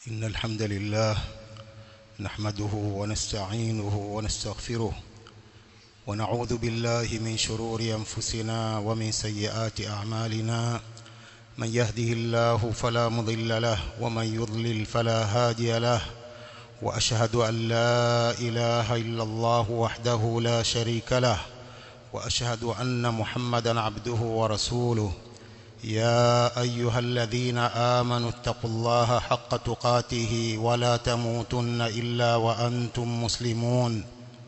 إن الحمد لله نحمده ونستعينه ونستغفره ونعوذ بالله من شرور أنفسنا ومن سيئات أعمالنا من يهده الله فلا مضل له ومن يضلل فلا هادي له وأشهد أن لا إله إلا الله وحده لا شريك له وأشهد أن محمدا عبده ورسوله يا أيها الذين آمنوا اتقوا الله حق تقاته ولا تموتن إلا وأنتم مسلمون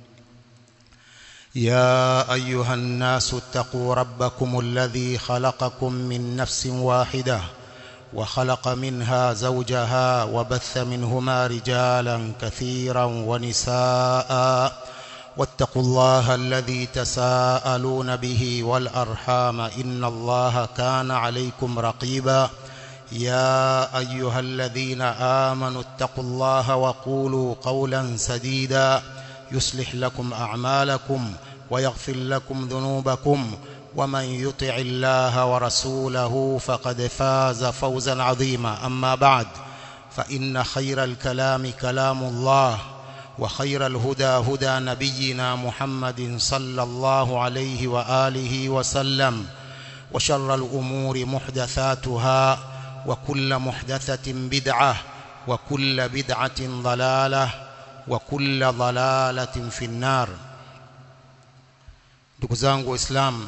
يا أيها الناس اتقوا ربكم الذي خلقكم من نفس واحدة وخلق منها زوجها وبث منهما رجالا كثيرا ونساء واتقوا الله الذي تساءلون به والأرحام إن الله كان عليكم رقيبا يا أيها الذين آمنوا اتقوا الله وقولوا قولا سديدا يصلح لكم أعمالكم ويغفر لكم ذنوبكم ومن يطع الله ورسوله فقد فاز فوزا عظيما أما بعد فإن خير الكلام كلام الله وخير الهدى هدى نبينا محمد صلى الله عليه وآله وسلم وشر الأمور محدثاتها وكل محدثة بدعة وكل بدعة ضلالة وكل ضلالة في النار ndugu zangu waislamu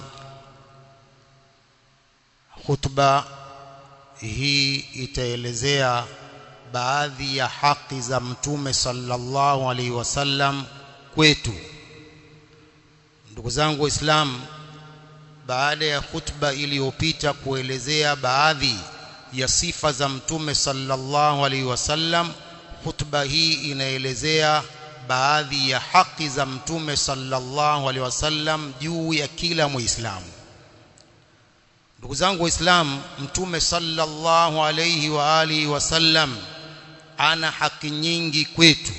khutba hii itaelezea baadhi ya haki za mtume sallallahu alaihi wasallam kwetu ndugu zangu waislamu baada ya khutba iliyopita kuelezea baadhi ya sifa za mtume sallallahu alaihi wasallam khutba hii inaelezea baadhi ya haki za mtume sallallahu alaihi wasallam juu ya kila muislamu ndugu zangu waislamu mtume sallallahu alaihi wa alihi wasallam ana haki nyingi kwetu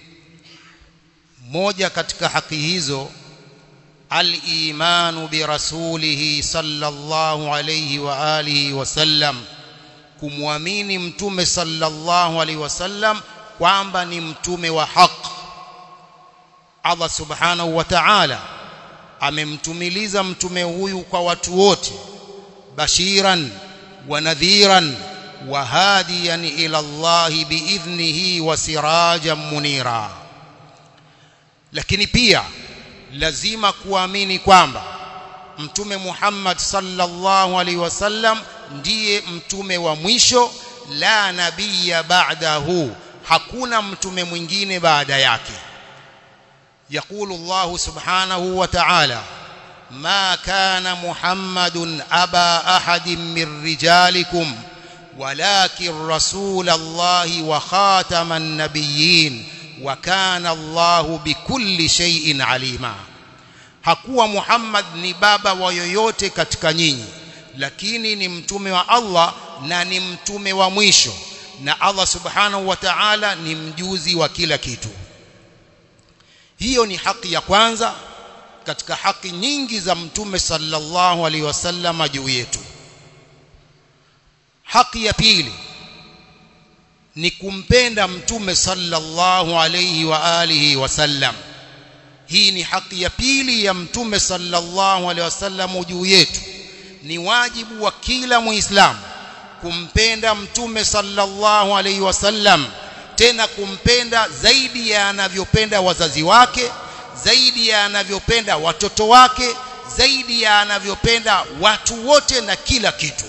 moja katika haki hizo al-imanu bi rasulihi sallallahu alayhi wa alihi wasallam kumwamini mtume sallallahu alayhi wasallam kwamba ni mtume wa haki Allah subhanahu wa ta'ala amemtumiliza mtume huyu kwa watu wote bashiran wa nadhiran wa hadiyan ila Allah biidhnihi wa sirajan munira lakini pia lazima kuamini kwamba mtume Muhammad sallallahu alaihi wasallam ndiye mtume wa mwisho la nabiyya ba'dahu hakuna mtume mwingine baada yake يقول الله سبحانه وتعالى ما كان محمد أبا أحد من رجالكم ولكن رسول الله وخاتم النبيين وكان الله بكل شيء عليما hakuwa Muhammad ni baba wa yoyote katika nyinyi lakini ni mtume wa Allah na ni mtume wa mwisho na Allah subhanahu wa ta'ala ni mjuzi wa kila kitu hiyo ni haki ya kwanza katika haki nyingi za mtume sallallahu alaihi wasallam juu yetu haki ya pili ni kumpenda mtume sallallahu alaihi wa alihi wasallam hii ni haki ya pili ya mtume sallallahu alaihi wasallam juu yetu ni wajibu wa kila muislamu kumpenda mtume sallallahu alaihi wasallam tena kumpenda zaidi ya anavyopenda wazazi wake zaidi ya anavyopenda watoto wake zaidi ya anavyopenda watu wote na kila kitu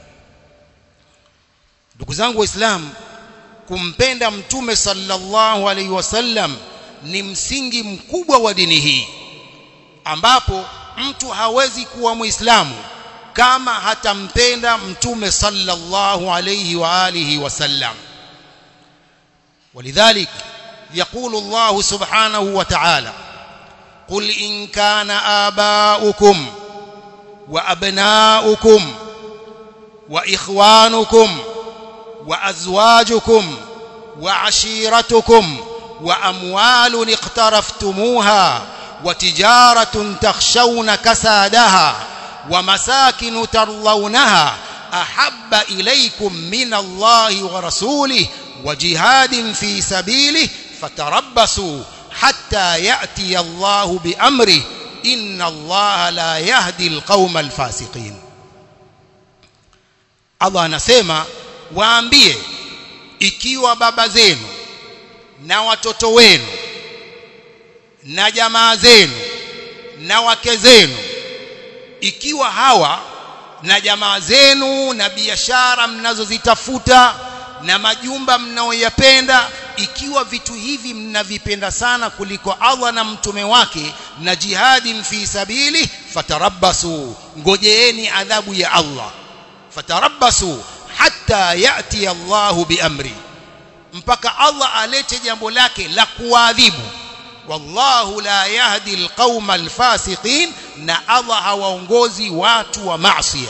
ndugu zangu waislamu kumpenda mtume sallallahu alaihi wasallam ni msingi mkubwa wa dini hii ambapo mtu hawezi kuwa muislamu kama hatampenda mtume sallallahu alaihi wa alihi wasallam ولذلك يقول الله سبحانه وتعالى قل إن كان آباؤكم وأبناؤكم وإخوانكم وأزواجكم وعشيرتكم وأموال اقترفتموها وتجارة تخشون كسادها ومساكن ترضونها أحب إليكم من الله ورسوله وجهاد في سبيله فتربصوا حتى يأتي الله بأمره إن الله لا يهدي القوم الفاسقين Allah anasema waambie ikiwa baba zenu na watoto wenu na jamaa zenu na wake zenu ikiwa hawa na jamaa zenu na biashara mnazozitafuta na majumba mnaoyapenda ikiwa vitu hivi mnavipenda sana kuliko Allah na mtume wake na jihadi fi sabili fatarabbasu ngojeeni adhabu ya Allah fatarabbasu hatta yati Allahu biamri mpaka Allah alete jambo lake la kuadhibu wallahu la yahdi alqauma alfasiqin na Allah hawaongozi watu wa maasiya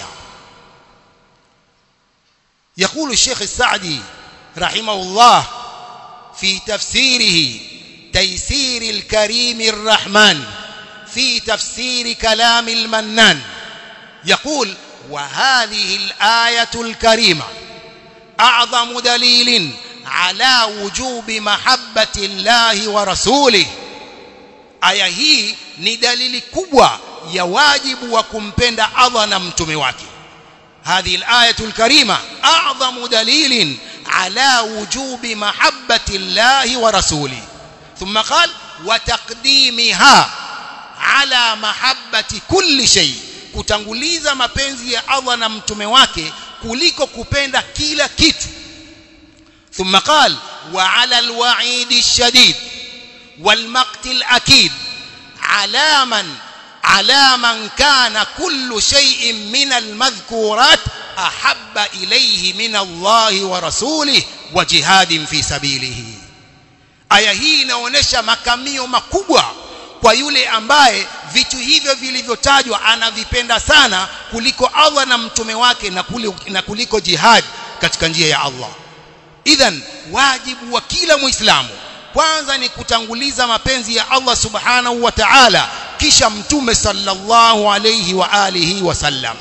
يقول الشيخ السعدي رحمه الله في تفسيره تيسير الكريم الرحمن في تفسير كلام المنان يقول وهذه الآية الكريمة أعظم دليل على وجوب محبة الله ورسوله aya hii ni dalili kubwa ya wajibu wa kumpenda Allah na mtume wake هذه الآية الكريمة أعظم دليل على وجوب محبة الله ورسوله ثم قال وتقديمها على محبة كل شيء kutanguliza mapenzi ya Allah na mtume wake kuliko kupenda kila kitu ثم قال وعلى الوعيد الشديد والمقت الأكيد على من على من كان كل شيء من المذكورات أحب إليه من الله ورسوله وجهاد في سبيله aya hii inaonyesha makamio makubwa kwa yule ambaye vitu hivyo vilivyotajwa anavipenda sana kuliko Allah na mtume wake na kuliko, na kuliko jihad katika njia ya Allah idhan wajibu wa kila muislamu kwanza ni kutanguliza mapenzi ya Allah subhanahu wa ta'ala kisha mtume sallallahu alayhi wa alihi wasallam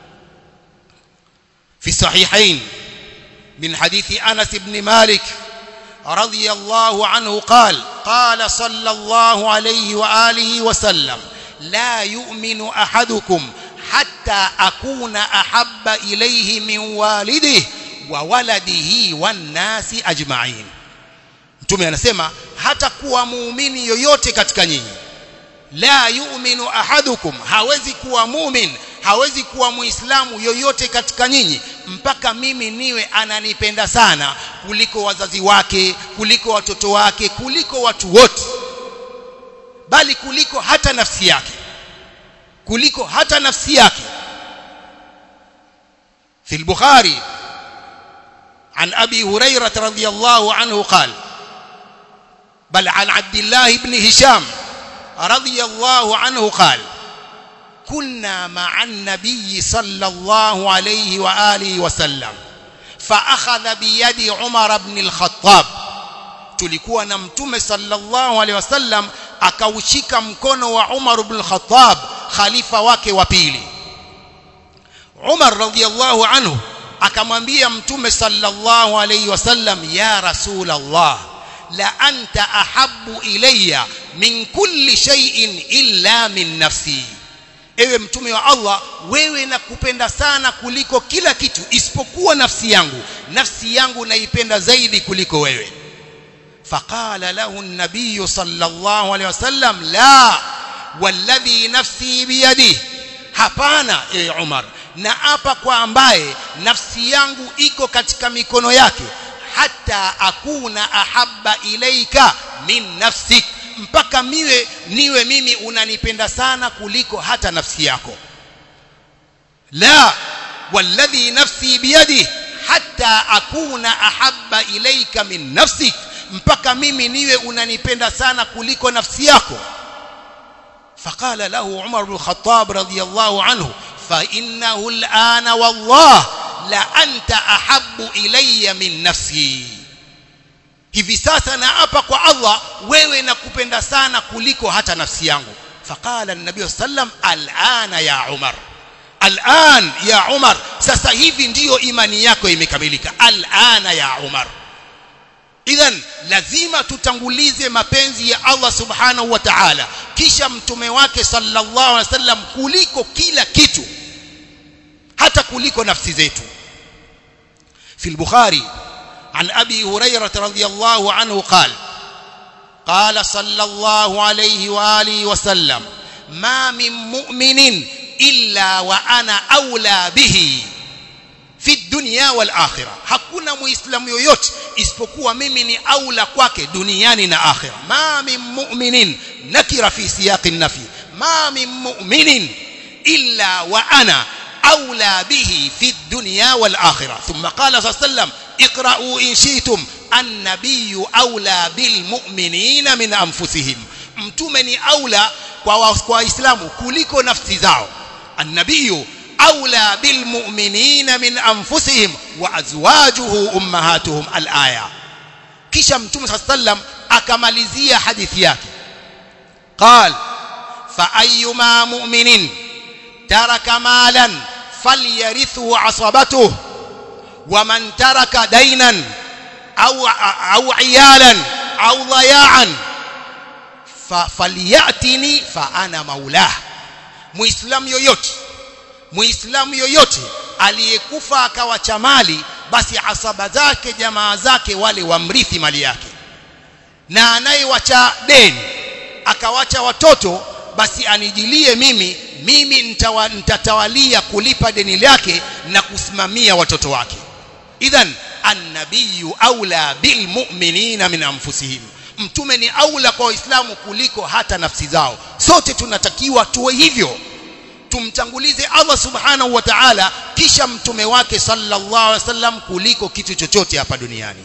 في الصحيحين من حديث أنس بن مالك رضي الله عنه قال قال صلى الله عليه وآله وسلم لا يؤمن أحدكم حتى أكون أحب إليه من والده وولده والناس أجمعين mtume anasema hata kuwa muumini yoyote katika nyinyi la yu'minu ahadukum hawezi kuwa mumin hawezi kuwa muislamu yoyote katika nyinyi mpaka mimi niwe ananipenda sana kuliko wazazi wake kuliko watoto wake kuliko watu wote bali kuliko hata nafsi yake kuliko hata nafsi yake في البخاري عن أبي هريرة رضي الله عنه قال بل عن عبد الله بن هشام رضي الله عنه قال كنا مع النبي صلى الله عليه وآله وسلم فأخذ بيد عمر بن الخطاب tulikuwa na mtume sallallahu alaihi wasallam akaushika mkono wa Umar ibn al-Khattab khalifa wake wa pili Umar radhiyallahu anhu akamwambia mtume sallallahu alaihi wasallam ya rasul Allah la anta ahabbu ilayya min kulli shay'in illa min nafsi ewe mtume wa Allah wewe nakupenda sana kuliko kila kitu isipokuwa nafsi yangu nafsi yangu naipenda zaidi kuliko wewe فقال له النبي صلى الله عليه وسلم لا والذي نفسي بيده hapana e Umar na apa kwa ambaye nafsi yangu iko katika mikono yake hata akuna ahabba ilaika min nafsik mpaka miwe niwe mimi unanipenda sana kuliko hata nafsi yako la walladhi nafsi biyadi hata akuna ahabba ilaika min nafsik mpaka mimi niwe unanipenda sana kuliko nafsi yako فقال له عمر بن الخطاب رضي الله عنه فإنه الآن والله لأنت أحب إلي من نفسي hivi sasa naapa kwa Allah wewe nakupenda sana kuliko hata nafsi yangu faqala an-nabiy sallam al'ana ya Umar al'an ya Umar sasa hivi ndiyo imani yako imekamilika al'ana ya Umar idhan lazima tutangulize mapenzi ya Allah subhanahu wa ta'ala kisha mtume wake sallallahu alaihi wasallam kuliko kila kitu hata kuliko nafsi zetu في البخاري عن أبي هريرة رضي الله عنه قال قال صلى الله عليه وآله وسلم ما من مؤمن إلا وأنا أولى به في الدنيا والآخرة hakuna muislamu yoyote isipokuwa mimi ni aula kwake duniani na akhira ma min mu'minin nakira fi siyaqi nafi ma min mu'minin illa wa ana أولى به في الدنيا والآخرة ثم قال صلى الله عليه وسلم اقرأوا إن شئتم النبي أولى بالمؤمنين من أنفسهم mtume أولى kwa waislamu kuliko nafsi zao النبي أولى بالمؤمنين من أنفسهم وأزواجه أمهاتهم الآية kisha mtume صلى الله عليه وسلم akamalizia hadithi yake قال فأيما مؤمن ترك مالا فليرثه عصبته ومن ترك دينا أو, أو عيالا أو ضياعا فليأتني فأنا مولاه muislamu yoyote muislamu yoyote aliyekufa akawacha mali basi asaba zake jamaa zake wale wamrithi mali yake na anayewacha deni akawacha watoto basi anijilie mimi mimi nitawa, nitatawalia kulipa deni lake na kusimamia watoto wake idhan annabiyu aula bilmu'minina min anfusihim mtume ni aula kwa waislamu kuliko hata nafsi zao sote tunatakiwa tuwe hivyo tumtangulize Allah subhanahu wa ta'ala kisha mtume wake sallallahu alaihi wasallam kuliko kitu chochote hapa duniani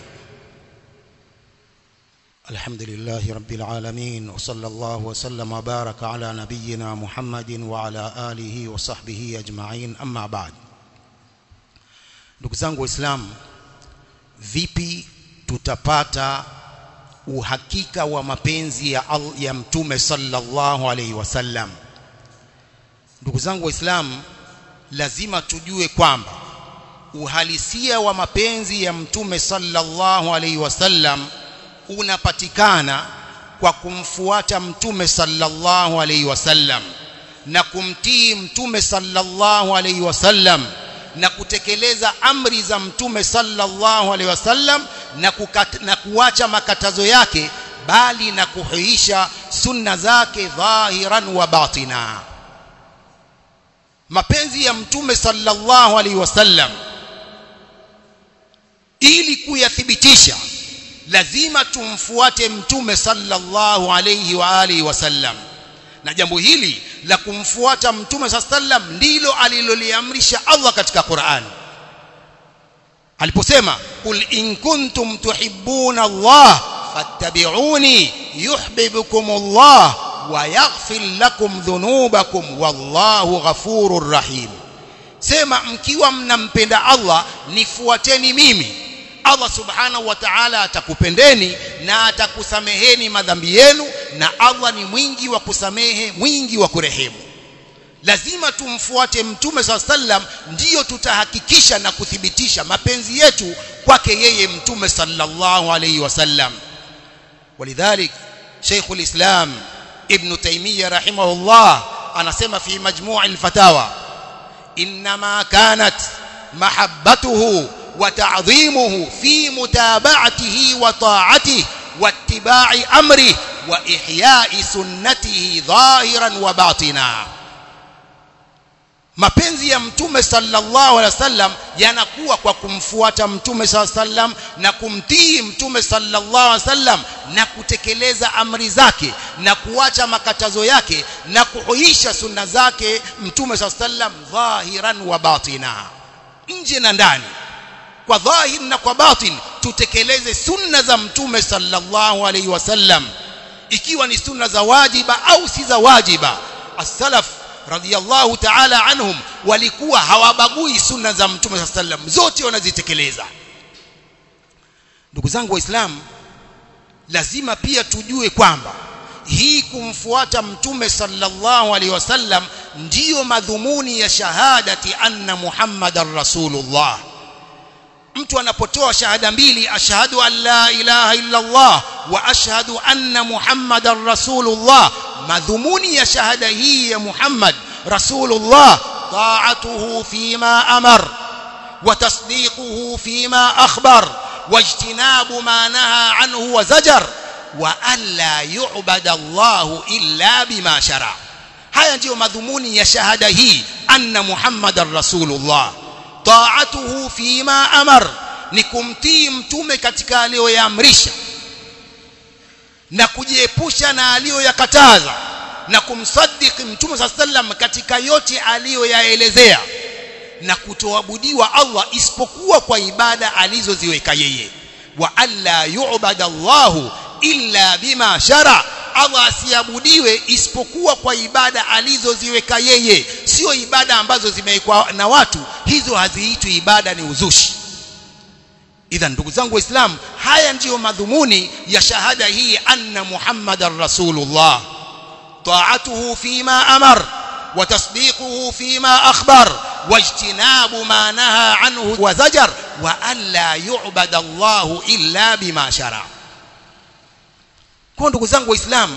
الحمد لله رب العالمين وصلى الله وسلم وبارك على نبينا محمد وعلى آله وصحبه أجمعين أما بعد ndugu zangu waislamu vipi tutapata uhakika wa mapenzi ya, ya mtume sallallahu alaihi wasallam ndugu zangu waislamu lazima tujue kwamba uhalisia wa mapenzi ya mtume sallallahu alaihi wasallam unapatikana kwa kumfuata mtume sallallahu alaihi wasallam na kumtii mtume sallallahu alaihi wasallam na kutekeleza amri za mtume sallallahu alaihi wasallam na, kukat, na kuacha makatazo yake bali na kuhuisha sunna zake dhahiran wa batina mapenzi ya mtume sallallahu alaihi wasallam ili kuyathibitisha lazima tumfuate mtume sallallahu alayhi wa alihi wasallam na jambo hili la kumfuata mtume sallam ndilo aliloliamrisha Allah katika Qur'an aliposema kul in kuntum tuhibbuna Allah fattabi'uni yuhibbukum Allah wa yaghfir lakum dhunubakum wallahu ghafurur rahim sema mkiwa mnampenda Allah nifuateni mimi Allah subhanahu wa ta'ala atakupendeni na atakusameheni madhambi yenu na Allah ni mwingi wa kusamehe mwingi wa kurehemu lazima tumfuate mtume saa sallam ndiyo tutahakikisha na kuthibitisha mapenzi yetu kwake yeye mtume sallallahu alayhi wasallam walidhalik Sheikhul Islam Ibn Taymiyyah rahimahullah anasema fi majmu' al-fatawa inma kanat mahabbatuhu وتعظيمه في متابعته وطاعته واتباع امره واحياء سنته ظاهرا وباطنا mapenzi ya mtume sallallahu alaihi wasallam yanakuwa kwa kumfuata mtume sallallahu alaihi wasallam na kumtii mtume sallallahu alaihi wasallam na kutekeleza amri zake na kuacha makatazo yake na kuhuisha sunna zake mtume sallallahu alaihi wasallam dhahiran wa batina nje na ndani kwa dhahir na kwa batin tutekeleze sunna za mtume sallallahu alaihi wasallam ikiwa ni sunna za wajiba au si za wajiba as-salaf radiyallahu ta'ala anhum walikuwa hawabagui sunna za mtume sallallahu alaihi wasallam zote wanazitekeleza ndugu zangu waislamu lazima pia tujue kwamba hii kumfuata mtume sallallahu alaihi wasallam ndiyo madhumuni ya shahadati anna muhammadar rasulullah mtu anapotoa shahada mbili ashhadu an la ilaha illa Allah wa ashhadu anna Muhammadar Rasulullah madhumuni ya shahada hii ya Muhammad Rasulullah ta'atuhu fima amar wa tasdiquhu fima akhbar wajtinabu ma naha anhu wa zajar wa alla yu'bada Allah illa bima shara haya ndiyo madhumuni ya shahada hii anna Muhammadar Rasulullah ta'atuhu fima amar ni kumtii mtume katika aliyoyaamrisha na kujiepusha na aliyoyakataza na kumsadiki mtume saa sallam katika yote aliyoyaelezea na kutoabudiwa Allah isipokuwa kwa ibada alizoziweka yeye wa alla yu'bada Allahu illa bima shara Allah asiabudiwe isipokuwa kwa ibada alizoziweka yeye sio ibada ambazo zimewekwa na watu hizo haziitwi ibada ni uzushi idha ndugu zangu waislamu haya ndiyo madhumuni ya shahada hii anna muhammadar rasulullah ta'atuhu fima amar wa tasdiquhu fima akhbar wajtinabu ma naha anhu wa zajar wa alla yu'bada Allah illa bima shara kwa ndugu zangu waislamu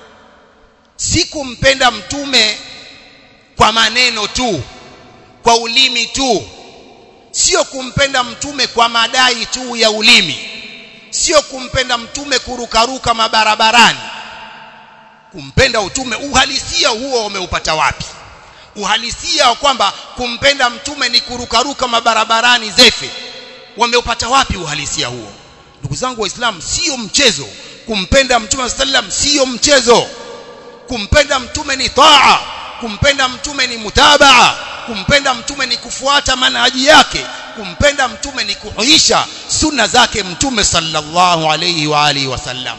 si kumpenda mtume kwa maneno tu kwa ulimi tu sio kumpenda mtume kwa madai tu ya ulimi sio kumpenda mtume kurukaruka mabarabarani kumpenda utume uhalisia huo umeupata wapi uhalisia wa kwamba kumpenda mtume ni kurukaruka mabarabarani zefe wameupata wapi uhalisia huo ndugu zangu waislamu sio mchezo kumpenda mtume sallam sio mchezo kumpenda mtume ni taa kumpenda mtume ni mutabaa kumpenda mtume ni kufuata manhaji yake kumpenda mtume ni kuhuisha sunna zake mtume sallallahu alayhi wa alihi wasallam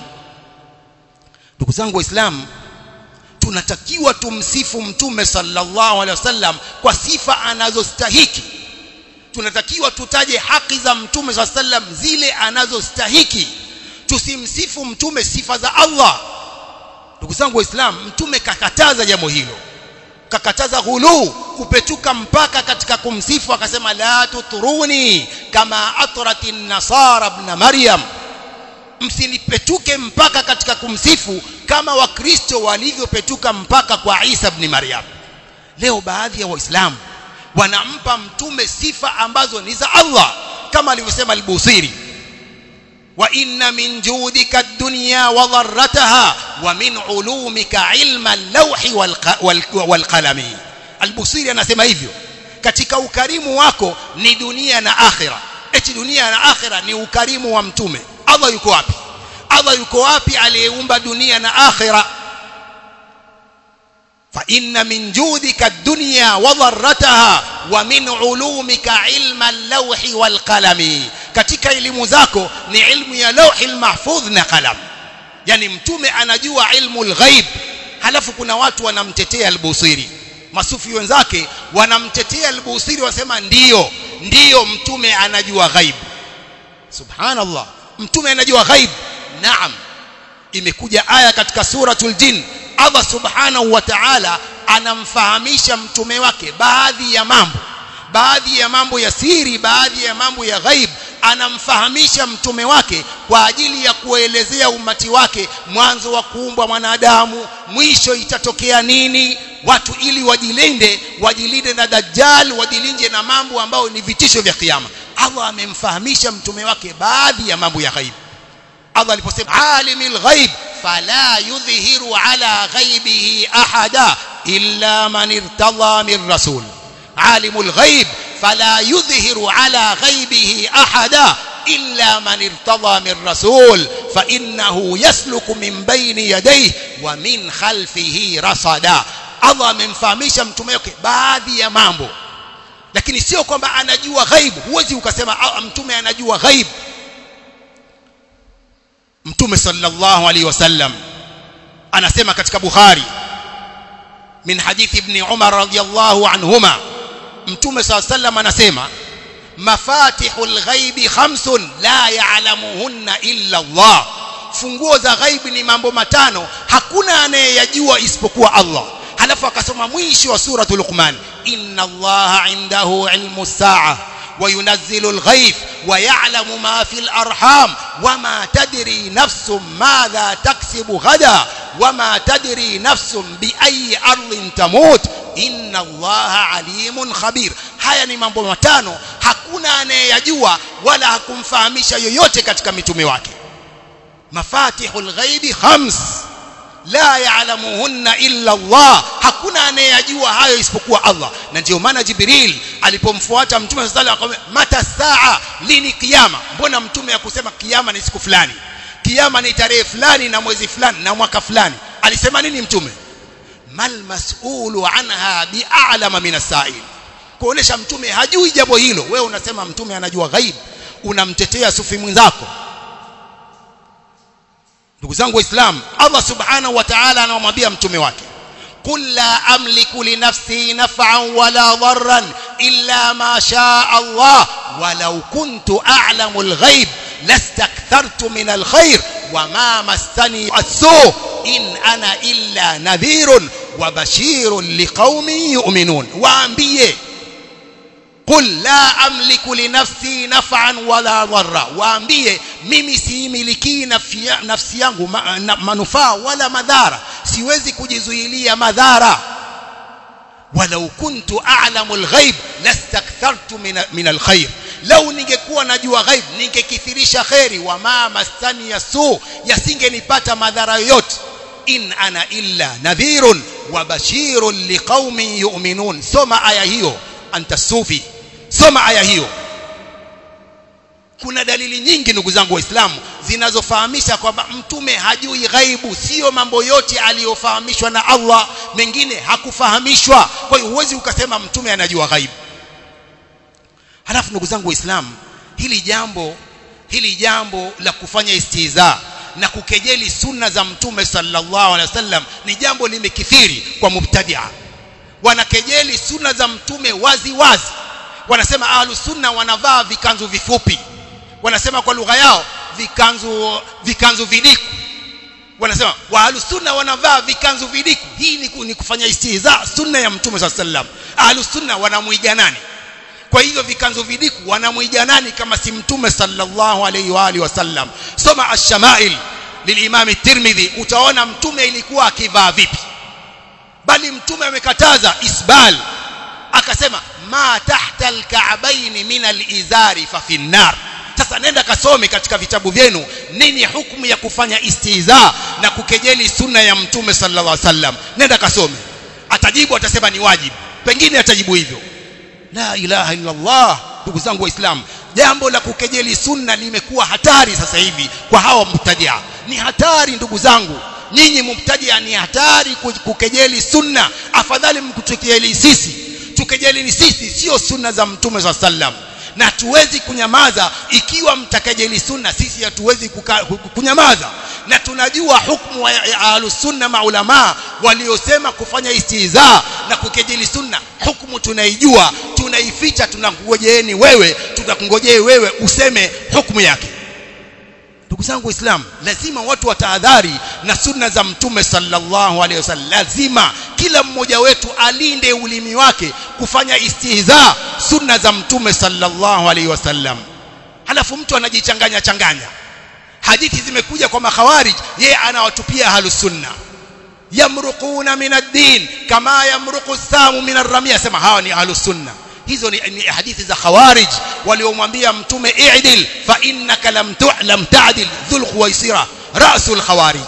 ndugu zangu waislamu tunatakiwa tumsifu mtume sallallahu alaihi wasallam kwa sifa anazostahiki tunatakiwa tutaje haki za mtume sallallahu alaihi wasallam zile anazostahiki tusimsifu mtume sifa za Allah ndugu zangu waislamu mtume kakataza jambo hilo kakataza ghulu kupetuka mpaka katika kumsifu akasema la tuturuni kama atrati nasara ibn maryam msinipetuke mpaka katika kumsifu kama wakristo walivyopetuka mpaka kwa Isa ibn Maryam leo baadhi ya waislamu wanampa mtume sifa ambazo ni za Allah kama alivyosema al-Busiri wa inna min judika ad-dunya wa dharrataha wa min ulumika ilma al-lawhi wal-qalami al-Busiri anasema hivyo katika ukarimu wako ni dunia na akhira eti dunia na akhira ni ukarimu wa mtume Allah yuko wapi Allah yuko wapi aliyeumba dunia na akhira fa inna min judika ad-dunya wa dharrataha wa min ulumika ilma al-lawhi wal qalami katika elimu zako ni ilmu ya lawhi al-mahfudh na qalam yani mtume anajua ilmu al-ghaib halafu kuna watu wanamtetea al-busiri masufi wenzake wanamtetea al-busiri wasema ndiyo ndiyo mtume anajua ghaib subhanallah mtume anajua ghaib naam imekuja aya katika suratul jin Allah subhanahu wa ta'ala anamfahamisha mtume wake baadhi ya mambo baadhi ya mambo ya siri baadhi ya mambo ya ghaib anamfahamisha mtume wake kwa ajili ya kuelezea umati wake mwanzo wa kuumbwa mwanadamu mwisho itatokea nini watu ili wajilinde wajilinde na dajjal wajilinde na mambo ambayo ni vitisho vya kiyama Allah amemfahamisha mtume wake baadhi ya mambo ya ghaib Allah aliposema alimul ghaib fala yudhhiru ala ghaibihi ahada illa man irtadha min rasul alimul ghaib fala yudhhiru ala ghaibihi ahada illa man irtadha min rasul fa innahu yasluku min bayni yadayhi wa min khalfihi rasada Allah amemfahamisha mtume wake baadhi ya mambo lakini sio kwamba anajua ghaibu huwezi ukasema mtume anajua ghaibu mtume sallallahu alaihi wasallam anasema katika bukhari min hadithi ibn umar radhiyallahu anhuma mtume sallallahu alaihi wasallam anasema mafatihul ghaibi khamsun la ya'lamuhunna illa Allah funguo za ghaibi ni mambo matano hakuna anayeyajua isipokuwa Allah halafu akasoma mwisho wa suratul luqman inna allaha indahu ilmu saa وينزل الغيث ويعلم ما في الأرحام وما تدري نفس ماذا تكسب غدا وما تدري نفس بأي أرض تموت inna allaha alimun khabir haya ni mambo matano hakuna anayeyajua wala hakumfahamisha yoyote katika mitume wake mafatihul ghaibi khams la ya'lamuhunna illa Allah hakuna anayeyajua hayo isipokuwa Allah na ndio maana Jibril alipomfuata mtume sallallahu alayhi wasallam mata saa lini kiyama mbona mtume akusema kiyama ni siku fulani kiyama ni tarehe fulani na mwezi fulani na mwaka fulani alisema nini mtume mal mas'ulu anha bi'alama min as-sa'il kuonesha mtume hajui jambo hilo wewe unasema mtume anajua ghaib unamtetea sufi mwenzako ndugu zangu waislamu Allah subhanahu wa ta'ala anamwambia mtume wake قل لا أملك لنفسي نفعا ولا ضرا إلا ما شاء الله ولو كنت أعلم الغيب لاستكثرت من الخير وما مسني السوء إن أنا إلا نذير وبشير لقوم يؤمنون وأنبيه قل لا أملك لنفسي نفعا ولا ضرا waambie mimi siimilikii nafsi yangu manufaa wala madhara siwezi kujizuilia madhara walau kuntu a'lamu alghaib lastakthartu min alkhair lau ningekuwa najua ghaib ningekithirisha khairi wa ma mastani yasu yasingenipata madhara yoyote in ana illa nadhirun wa bashirun liqaumin yu'minun soma aya hiyo anta sufi soma aya hiyo kuna dalili nyingi ndugu zangu waislamu zinazofahamisha kwamba mtume hajui ghaibu sio mambo yote aliyofahamishwa na Allah mengine hakufahamishwa kwa hiyo huwezi ukasema mtume anajua ghaibu halafu ndugu zangu waislamu hili jambo hili jambo la kufanya istiza na kukejeli sunna za mtume sallallahu alaihi wasallam ni jambo limekithiri kwa mubtadia wanakejeli sunna za mtume wazi wazi wanasema ahlus sunna wanavaa vikanzu vifupi wanasema kwa lugha yao vikanzu vikanzu vidiku wanasema wa ahlus sunna wanavaa vikanzu vidiku hii ni, ni kufanya istihza sunna ya mtume sallallahu alaihi wasallam ahlus sunna wanamuiga nani kwa hivyo vikanzu vidiku wanamuiga nani kama si mtume sallallahu alaihi wa alihi wasallam soma ash-shama'il lilimam at-tirmidhi utaona mtume ilikuwa akivaa vipi bali mtume amekataza isbal akasema ma tahta al-ka'bayn min al-izari fa fi nar sasa nenda kasome katika vitabu vyenu nini hukumu ya kufanya istihza na kukejeli sunna ya mtume sallallahu alaihi wasallam nenda kasome atajibu atasema ni wajibu pengine atajibu hivyo la ilaha illa Allah ndugu zangu waislamu jambo la kukejeli sunna limekuwa hatari sasa hivi kwa hawa mubtadia ni hatari ndugu zangu nyinyi mubtadia ni hatari kukejeli sunna afadhali mkutukejeli sisi tukejeli ni sisi sio sunna za mtume swalla sallam na tuwezi kunyamaza ikiwa mtakejeli sunna sisi hatuwezi kunyamaza na tunajua hukumu ya ahlus sunna maulama waliosema kufanya istihza na kukejeli sunna hukumu tunaijua tunaificha tunakungojeeni wewe tutakungojee wewe useme hukumu yake ndugu zangu waislamu lazima watu watahadhari na sunna za mtume sallallahu alaihi wasallam lazima kila mmoja wetu alinde ulimi wake kufanya istihza sunna za mtume sallallahu alaihi wasallam halafu mtu anajichanganya changanya hadithi zimekuja kwa makhawarij yeye anawatupia ahlus sunna yamruquna min ad-din kama yamruqu samu min ar-ramia sema hawa ni ahlus sunna hizo ni, ni hadithi za khawarij waliomwambia mtume i'dil fa innaka lam tu'lam ta'dil dhul khuwaisira rasul khawarij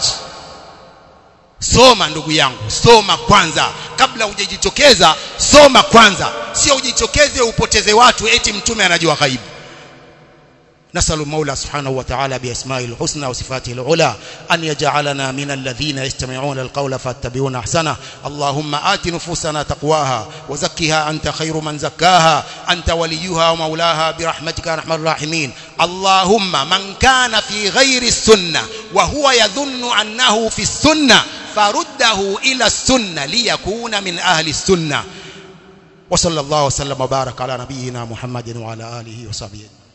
soma ndugu yangu soma kwanza kabla hujajitokeza soma kwanza sio ujitokeze upoteze watu eti mtume anajua ghaibu نسأل المولى سبحانه وتعالى بأسمائه الحسنى وصفاته العلى أن يجعلنا من الذين يستمعون القول فاتبعون أحسنه اللهم آت نفوسنا تقواها وزكها أنت خير من زكاها أنت وليها ومولاها برحمتك يا أرحم الراحمين اللهم من كان في غير السنة وهو يظن أنه في السنة فرده إلى السنة ليكون من أهل السنة وصلى الله وسلم وبارك على نبينا محمد وعلى آله وصحبه